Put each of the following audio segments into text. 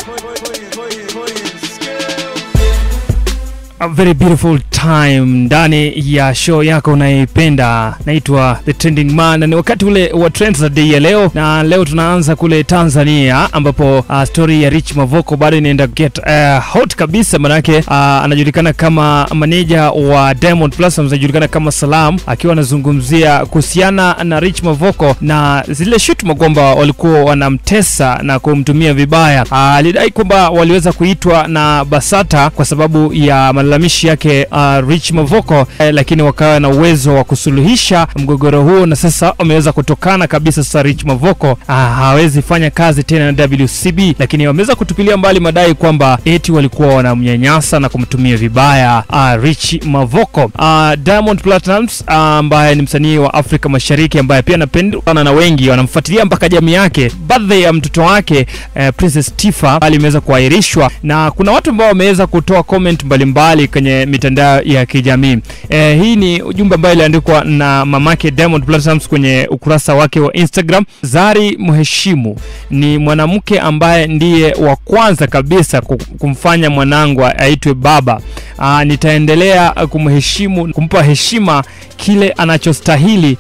A very beautiful time ndani ya show yako unayoipenda naitwa The Trending Man, na ni wakati ule wa trends za day ya leo, na leo tunaanza kule Tanzania ambapo uh, story ya Rich Mavoko bado inaenda get uh, hot kabisa, manake uh, anajulikana kama maneja wa Diamond Platnumz, anajulikana kama Salam, akiwa anazungumzia kuhusiana na Rich Mavoko na zile shutuma kwamba walikuwa wanamtesa na kumtumia vibaya. Uh, alidai kwamba waliweza kuitwa na Basata kwa sababu ya malalamishi yake uh, Rich Mavoko eh, lakini wakawa na uwezo wa kusuluhisha mgogoro huo, na sasa wameweza kutokana kabisa. Sasa Rich Mavoko uh, hawezi fanya kazi tena na WCB, lakini wameweza kutupilia mbali madai kwamba eti walikuwa wanamnyanyasa na kumtumia vibaya uh, Rich Mavoko. Uh, Diamond Platnumz uh, ambaye ni msanii wa Afrika Mashariki ambaye pia anapendwa na wengi wanamfuatilia mpaka jamii yake. Birthday ya mtoto wake uh, Princess Tifa alimeweza kuahirishwa na kuna watu ambao wameweza kutoa comment mbalimbali kwenye mitandao ya kijamii. Eh, hii ni ujumbe ambayo iliandikwa na mamake Diamond Platnumz kwenye ukurasa wake wa Instagram. Zari Mheshimu ni mwanamke ambaye ndiye wa kwanza kabisa ku- kumfanya mwanangu aitwe baba. Aa, nitaendelea kumheshimu, kumpa heshima kile anachostahili.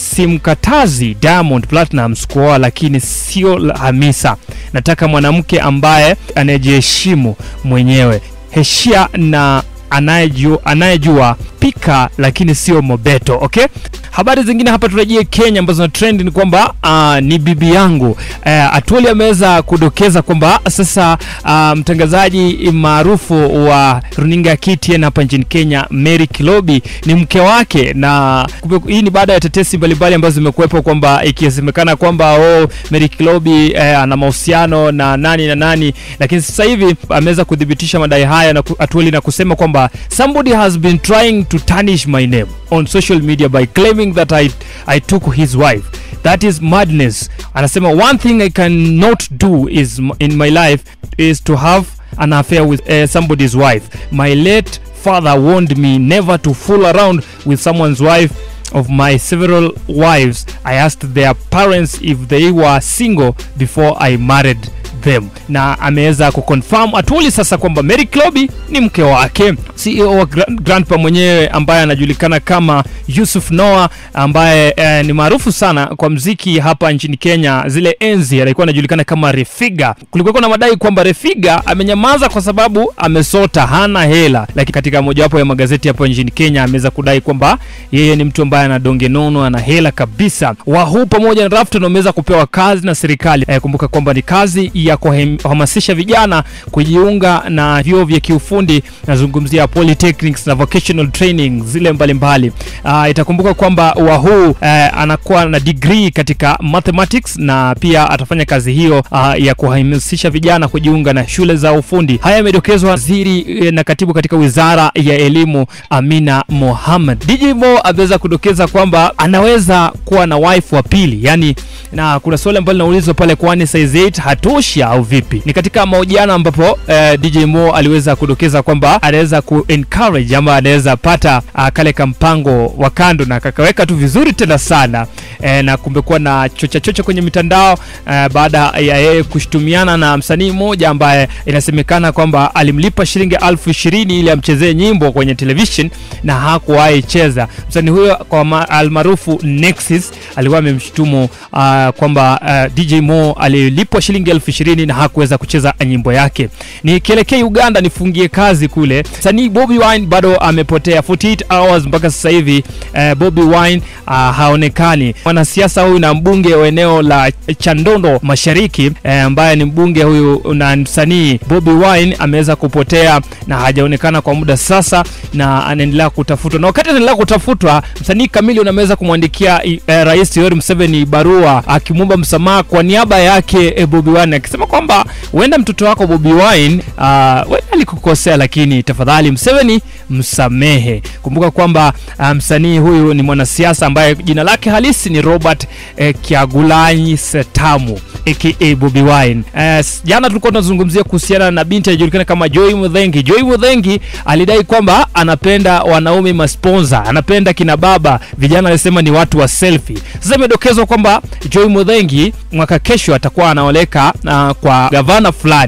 Simkatazi Diamond Platnumz kuoa, lakini sio la Hamisa. Nataka mwanamke ambaye anayejiheshimu mwenyewe heshia na anayejua, anayejua pika lakini sio mobeto okay habari zingine hapa turejee kenya ambazo na trend ni kwamba uh, ni bibi yangu uh, atuoli ameweza kudokeza kwamba sasa uh, mtangazaji maarufu wa runinga ya ktn hapa nchini kenya mary kilobi ni mke wake na kumbe- hii ni baada ya tetesi mbalimbali ambazo zimekuwepo kwamba ikisemekana kwamba oh, mary kilobi eh, ana mahusiano na nani na nani lakini sasa hivi ameweza kuthibitisha madai haya na ku- atueli na kusema kwamba somebody has been trying to tarnish my name on social media by claiming that I, I took his wife that is madness anasema one thing i cannot do is m- in my life is to have an affair with uh, somebody's wife my late father warned me never to fool around with someone's wife of my several wives i asked their parents if they were single before i married them na ameweza kuconfirm atuli sasa kwamba Mary Klobi ni mke wake. CEO wa Gra- Grandpa mwenyewe ambaye anajulikana kama Yusuf Noah ambaye eh, ni maarufu sana kwa mziki hapa nchini Kenya. Zile enzi alikuwa anajulikana kama Refiga. Kulikuwa na madai kwamba Refiga amenyamaza kwa sababu amesota, hana hela, lakini katika mojawapo ya magazeti hapa nchini Kenya ameweza kudai kwamba yeye ni mtu ambaye ana donge nono, ana hela kabisa. Wahu pamoja na Rafton wameweza kupewa kazi na serikali. Eh, kumbuka kwamba ni kazi ya kuhem- kuhamasisha vijana kujiunga na vyuo vya kiufundi, nazungumzia polytechnics na vocational training zile mbalimbali. Uh, itakumbuka kwamba Wahu uh, anakuwa na degree katika mathematics na pia atafanya kazi hiyo uh, ya kuhamasisha vijana kujiunga na shule za ufundi. Haya yamedokezwa waziri eh, na katibu katika wizara ya elimu Amina Mohamed. DJ Mo ameweza kudokeza kwamba anaweza kuwa na wife wa pili, yani na kuna swali ambalo linaulizwa pale, kwani size 8 hatoshi au vipi? Ni katika mahojiano ambapo eh, DJ Mo aliweza kudokeza kwamba anaweza ku encourage ama anaweza pata uh, kale kampango wa kando na kakaweka tu vizuri tena sana eh, na kumekuwa na chocha chocha kwenye mitandao eh, baada ya yeye kushutumiana na msanii mmoja ambaye inasemekana kwamba alimlipa shilingi elfu ishirini ili amchezee nyimbo kwenye television na hakuwahi cheza. Msanii huyo kwa ma- almaarufu Nexus alikuwa amemshutumu uh, kwamba uh, DJ Mo alilipwa shilingi elfu ishirini na hakuweza kucheza nyimbo yake. Nikielekea Uganda nifungie kazi kule, msanii Bobby Wine bado amepotea 48 hours mpaka sasa hivi. Uh, Bobby Wine uh, haonekani. Mwanasiasa huyu na mbunge wa eneo la Chandondo Mashariki eh, ambaye ni mbunge huyu na msanii Bobby Wine ameweza kupotea na hajaonekana kwa muda sasa, na anaendelea kutafutwa, na wakati anaendelea kutafutwa, msanii Chameleone ameweza kumwandikia eh, Rais Yoweri Museveni barua akimwomba msamaha kwa niaba yake eh, Bobby Wine akisema kwamba huenda mtoto wako Bobby Wine uh, huenda alikukosea, lakini tafadhali Museveni msamehe. Kumbuka kwamba uh, msanii huyu ni mwanasiasa ambaye jina lake halisi ni Robert eh, Kyagulanyi Setamu aka Bobby Wine. Eh, s- jana tulikuwa tunazungumzia kuhusiana na binti anajulikana kama Joy Mudhengi. Joy Mudhengi alidai kwamba anapenda wanaume masponsa, anapenda kina baba, vijana alisema ni watu wa selfie. Sasa imedokezwa kwamba Joy Mudhengi mwaka kesho atakuwa anaoleka uh, kwa gavana fulani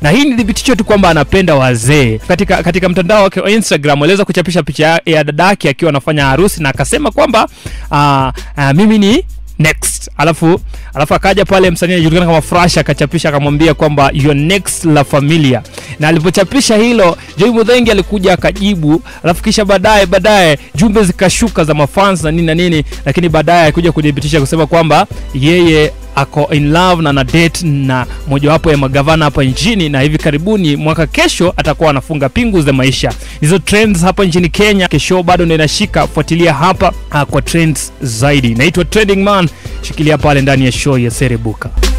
na hii ni thibitisho tu kwamba anapenda wazee. Katika katika mtandao wake wa Instagram aliweza kuchapisha picha ya- ya dadake akiwa anafanya harusi na akasema kwamba uh, uh, mimi ni next alafu alafu akaja pale msanii anajulikana kama Fresh akachapisha akamwambia kwamba your next la familia na alipochapisha hilo Joy Mudhengi alikuja akajibu alafu kisha baadaye baadaye jumbe zikashuka za mafans na nini na nini lakini baadaye alikuja kudhibitisha kusema kwamba yeye ako in love na na date na mojawapo ya magavana hapa nchini na hivi karibuni mwaka kesho atakuwa anafunga pingu za maisha hizo trends hapa nchini kenya kesho bado ndio inashika fuatilia hapa uh, kwa trends zaidi naitwa trending man shikilia pale ndani ya show ya serebuka